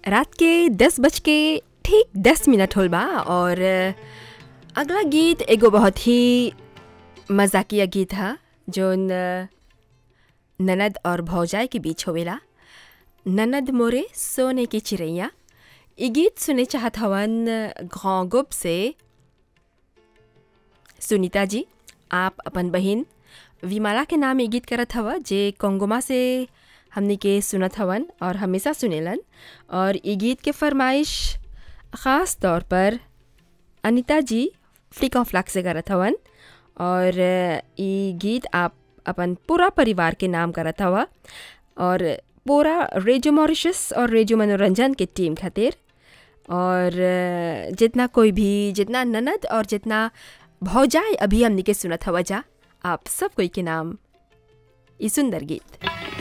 रात के दस बज के ठीक दस मिनट होल बा और अगला गीत एगो बहुत ही मजाकिया गीत है जोन ननद और भौजाई के बीच होवेला ननद मोरे सोने की चिड़ैया ई गीत सुने चाहत हवन घोंगुप से सुनीता जी आप अपन बहिन विमाला के नाम ये गीत करत हवा जे कोंगोमा से हमने के सुनत हवन और हमेशा सुनेलन और ये गीत के फरमाइश ख़ास तौर पर अनिता जी फ्लिक ऑफ फ्लैक से करत हवन और ये गीत आप अपन पूरा परिवार के नाम करत हवा और पूरा रेडियो मॉरिशस और रेडियो मनोरंजन के टीम खातिर और जितना कोई भी जितना ननद और जितना भौजाई अभी हमने के सुनत हवा जा आप सब कोई के नाम ई सुंदर गीत